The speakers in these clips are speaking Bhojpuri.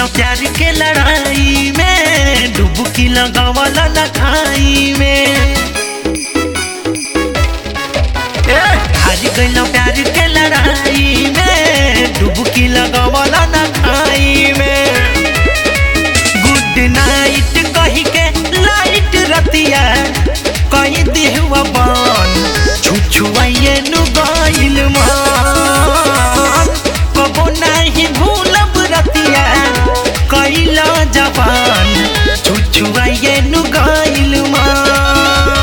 प्यार के लड़ाई में डुबकी लगावल न खाई में ए, हार गइल प्यार के लड़ाई में डुबकी लगावल न खाई में गुड नाइट कही के लाइट रतिया कही देहुआ बन छुछुआइए नु गइल मान कबो नहीं भूलब रतिया कइल जवान छुछुआइए नु गइल मान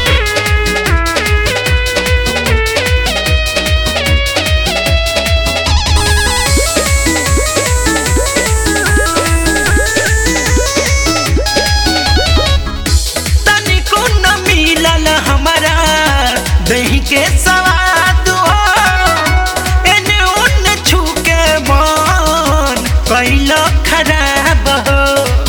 तनिको न मिलल हमारा दही के सवाद हो एने ओने छूके मन कैल खराब हो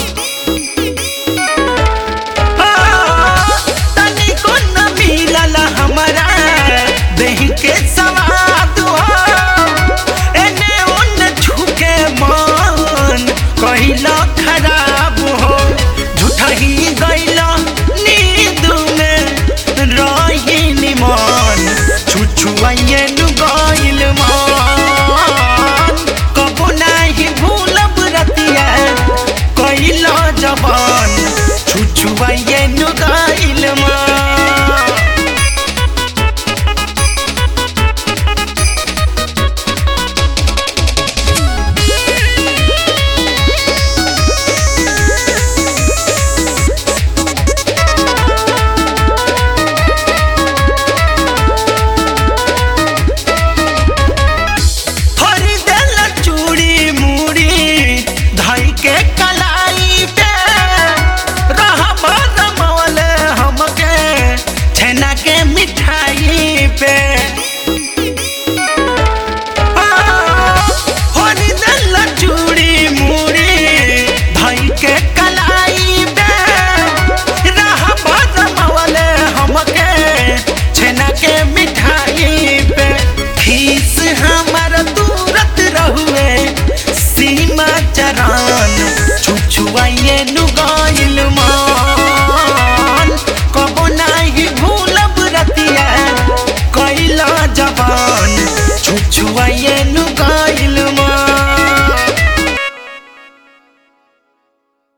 आ, तनिको न मिलल हमारा दही के सवाद हो एने ओने छूके मन कैल खराब हो झूठा ही गैल नींद में रही निमान छुछुआइए नु गइल मान कबो नाही भूलब रतिया कैल जवान छुछुआइए नु गइल मान हरी देल चूड़ी मूड़ी धई के कलाई पे रहब रमवल हमके छेना के मिठाई पे हरी देल चूड़ी मूड़ी धई के कलाई पे रहब रमवल हमके छेना के मिठाई पे खीस हमर दूरत रहुए सीमा चरान छुछुआइए नु गइल मान कबो नाही भूलब रतिया कैला जवान छुछुआइए नु गइल मान